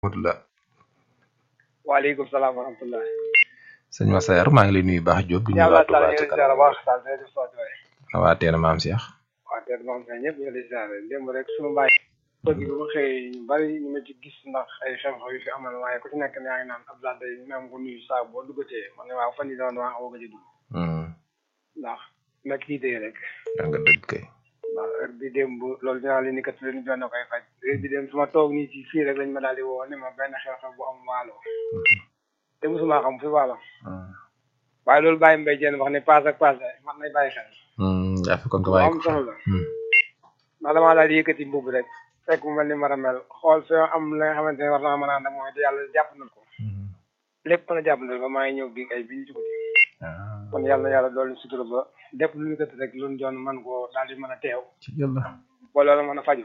rahmatullah waaleykum salaam wa rahmatullah sëñ Massaer maa ngi lay nuyu baax Diop di nuyu yàlla waa Touba taala ca ñu ngi kanam ziar baax taal day def sotti waay na waa teena maam Cheikh waa teer moom sax ñëpp ñu ngi lay ziar démb rek suñu mbaay bëgg bi ma xëyee ñu bari ñu ma ci gis ndax ay xew-xew yu fi amal waaye ku ci nekk yaa ngi naan Abdoulaye day même ko nuyu saa boo duggatee man ne waaw fan yi doon waa xaw a gëj a dugg Hmm, ndax nekk ci tey rek yaa nga dëgg kay ndax heure bi démb loolu dinaa leen ni kat leen jox na koy faj heure bi démb su ma toog nii ci fii rek lañ ma daal di woo ne ma benn xew-xew bu am waalo te mosuma xam fi waalo Hmm, waaye loolu bàyyi mbay jeen wax ne paas ak paas man nay bàyyi xel hmm, yaa fekkoon ko lu bàyyi am ko solo la Hmm, ndax damaa daal di yëkkati mbubb rek fekk mu mel ni mar a mel xool fi am la nga xamante ne war naa mën a ànd ak mooy te yàlla jàpp na ko hmm. lépp mën a jàpp na ba maa ngi ñëw bi ay bi ñu ci guddi Ah, kon yàlla na yàlla doolu sutura ba lépp lu ñu kat rek lu ñu doon mën koo daal di mën a teew ci yàlla ba loolu mën a faju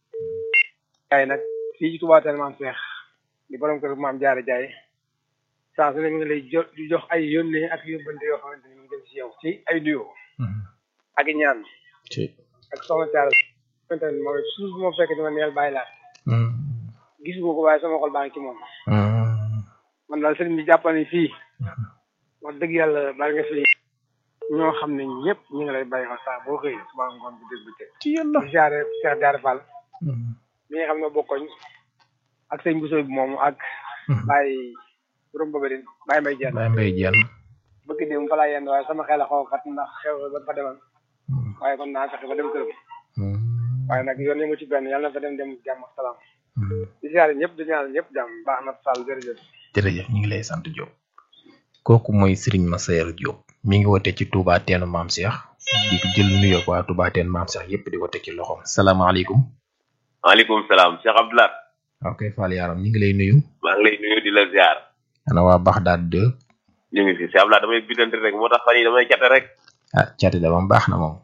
jaay nag fii ci Touba Teel maam Seex di borom kër maam jaare jaay saa su ne mi ngi lay jo di jox ay yónnee ak yóbbante yoo xamante ni mu ngi jëm ci yow ci ay nuyoo Hmm, ak i ñaan ci ak soxna Thiara xamante ne mooy suuf bu ma fekk dama neel bàyyi laat Hmm, gis nga ko waaye sama xol baa ngi ci moom hmm, man daal sëriñ bi jàppal ni fii wax dëgg yàlla bari nga fi ñoo xam ne ñëpp ñu ngi lay bàyyi xel saa boo xëyee suba ngoon bu dégg bëccëg ci yàlla di siyaare Cheikh Diarra Fall Hmm, mi nga xam ne bokkoñ ak sëñ Bousso bi moomu ak hmm. Baye borom Bobadine Baye Mbaye Diène Baye Mbaye Diène bëgg dem fa laa yenn waaye sama xel a xaw a xat ndax xew ba fa demal Hmm, waaye kon naa fexe ba dem këram hmm, waaye nag yoon yi mu ci benn yàlla na fa dem dem jàmm ak salaam hmm. di siyaare ñëpp di ñaanal ñëpp jàmm baax na Sall jërëjëf jërëjëf ñu ngi lay sant Diop kooku mooy Serigne Massaer Diop mi ngi wote ci Touba teenu maam Cheikh di ko jël nuyoo waa Touba teen maam Cheikh yépp di ko teg ci loxoom salaamaaleykum maaleykum salaam Cheikh Abdoulaye ok Fall Yaram ñu ngi lay nuyu maa ngi lay nuyu di la ziar ana waa Baxdaad 2 ñu ngi fi Cheikh Abdoulaye damay bidante rek moo tax fan yi damay cate rek ah cati da moom baax na moom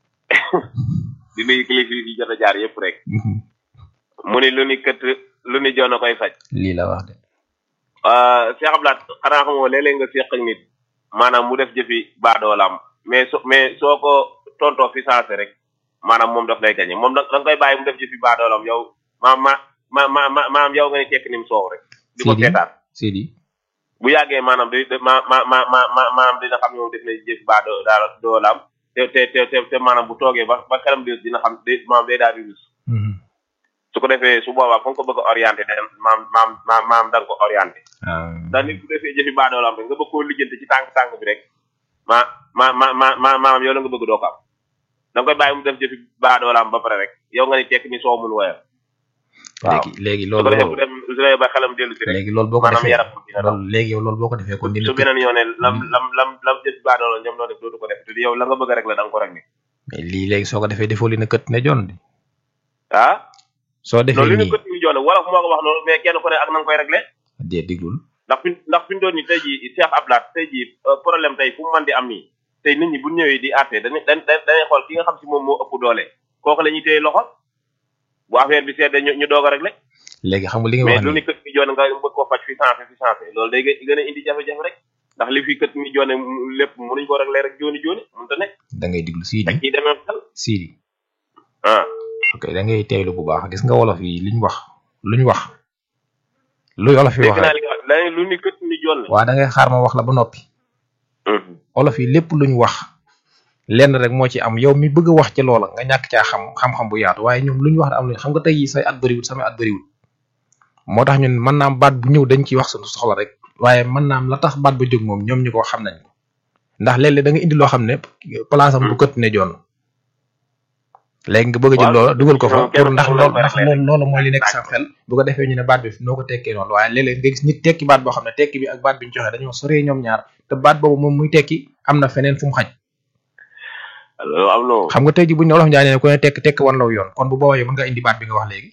di nuyu kilifa yi fi jot a jaar yëpp rek mu ni lu ni kët lu ni joon a koy faj lii la wax de ah Cheikh Abdoulaye xanaa xamoo léeg-léeg nga séq ak nit maanaam mu def jëfi baadoolam mais so mais soo ko tontoo fi saase rek maanaam moom daf lay gañe moom da da nga koy bàyyi mu def jëfi baadoolam yow ma ma ma ma ma maanaam yow nga ne tekk ni mu soow rek di ko Sidi seetaan Sidi bu yàggee maanaam day ma ma ma ma ma maanaam dina xam ne moom def na jëf baa doo daal doolaam te te te te te maanaam bu toogee ba ba xelam di dina xam day maanaam day daal di rus Mhm. su ko defee su boobaa fa nga ko bëgg a orienté da maam maam maam maam da nga ko orienté ah ndax nit bu defee jëfi baa doolaam rek nga bëgg koo lijjanti ci tànk tànk bi rek ma ma ma ma ma maanaam yow la nga bëgg doo ko am da nga koy bàyyi mu def jëfi baa doolaam ba pare rek yow nga ni tekk ni soo mun woyal waaw léegi léegi su ko defee bu loolu dem su demee ba xelam dellu si rek léegi loolu boo ko maanaam defee yaram dina daw. loolu léegi yow loolu boo ko defee kon dina su beneen yoone lam lam lam lam jëf baa doolaam ñoom noo def dootu ko def te yow la nga bëgg rek la da nga ko rek ni mais lii léegi soo ko defee defoo li na kët ne jon di ah soo defee loolu li ñu nii kët mi joone wala fu moo ko wax noonu mais kenn ku ne ak na nga koy réglé dee diglul ndax fi ndax fi ñu doon ni tey jii Cheikh Abdoulaye tey jii euh, problème tey fu mu mën di am nii tey nit ñi bu ñu ñëwee di àtte dañuy dañ dañ dañuy xool ki nga xam si moom moo ëpp doole kooku la ñuy téye loxo bu affaire bi seet ñu ñu doog a réglé léegi xam nga li nga mais wax lu nii ni kët mi joone nga bëgg koo faj fi sensé fi sensé loolu day gën gën a indi jafe-jafe rek ndax li fi kët mi joone mu- lépp mënuñ ko réglé rek jooni jooni mënta nekk da ngay diglu Sidi teg ciy demee xel Sidi ah ok da ngay teeylu bu baax gis nga wolof yi liñ wax luñ wax luy wolof yi dégg wax naa rek li nga wax dañuy lu ni kët mi joone waa da ngay xaar ma wax la ba noppi wolof yi lépp luñ wax lenn rek moo ci am yow mi bëgg a wax ci loola nga ñàkk caa xam xam-xam bu yaatu waaye ñoom luñ wax da am luñ xam nga tey yi say at bëriwul samay at bëriwul moo tax ñun mën naam baat bu ñëw dañ ciy wax suñu soxla rek waaye mën naam la tax baat ba jóg moom ñoom ñu ko xam nañ ko ndax léeg-léeg da nga indi loo xam ne place am du kët ne joon léegi nga bëgg a jël Waaw, loola dugal ko fa moom kenn pour ndax ku ne loolu koy ndax rek loolu loolu mooy li nekk laaj sa ko. xel bu ko defee ñu ne baat bi noo ko tekkee noonu waaye léeg-léeg nga gis nit tekki baat boo xam ne tekki bi ak baat bi ñu joxe dañoo soree ñoom ñaar te baat boobu moom muy tekki am na feneen fu mu xaj loolu am na xam nga tey ji buñ ne wolof njaay ne ku ne tekk tekk wan law yoon kon bu boobaa yow mën nga indi baat bi nga wax léegi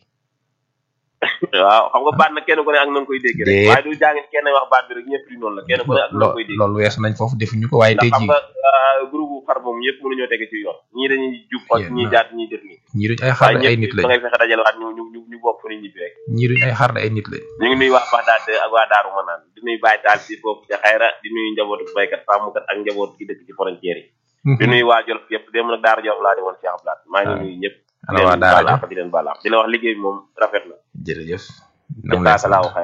waaw xam nga baat na kenn ku ne ak na nga koy dégg rek Déet. waaye du jàngin kenn wax baat bi rek ñëpp di noonu la kenn ku ne ak na nga koy dégg loolu weesu nañ foofu defuñu ko waaye ndax tey xam ji nga ah, groupe xar moom ñëpp mënuñoo tege ci yoon ñii dañuy jub xoj Yéen ñii na. jaat ñii def nii ñii duñ ay xar waaye de ay ñëpp nit da lañ ngay fexe dajale waat ñu ñu ñu ñu bokk fu ñu ñibbi rek ñii duñ ay xar de ay nit lañ ñu ngi nuyu waa Baxdaad ak waa Daaru Manaan di nuyu Baye Taal ci foofu ca xayra di nuyu njabootu baykat sàmmkat ak njaboot gi dëkk ci frontière yi di nuyu waa Jolof yëpp dem nag Daara Jolof laa di woon Cheikh Abdoulaye maa ngi Ah. nuyu ñëpp di ana waa leen daara baal àq di leen baal àq di la wax liggéey bi moom rafet na jërëjëf nam lay sant jazaakallahu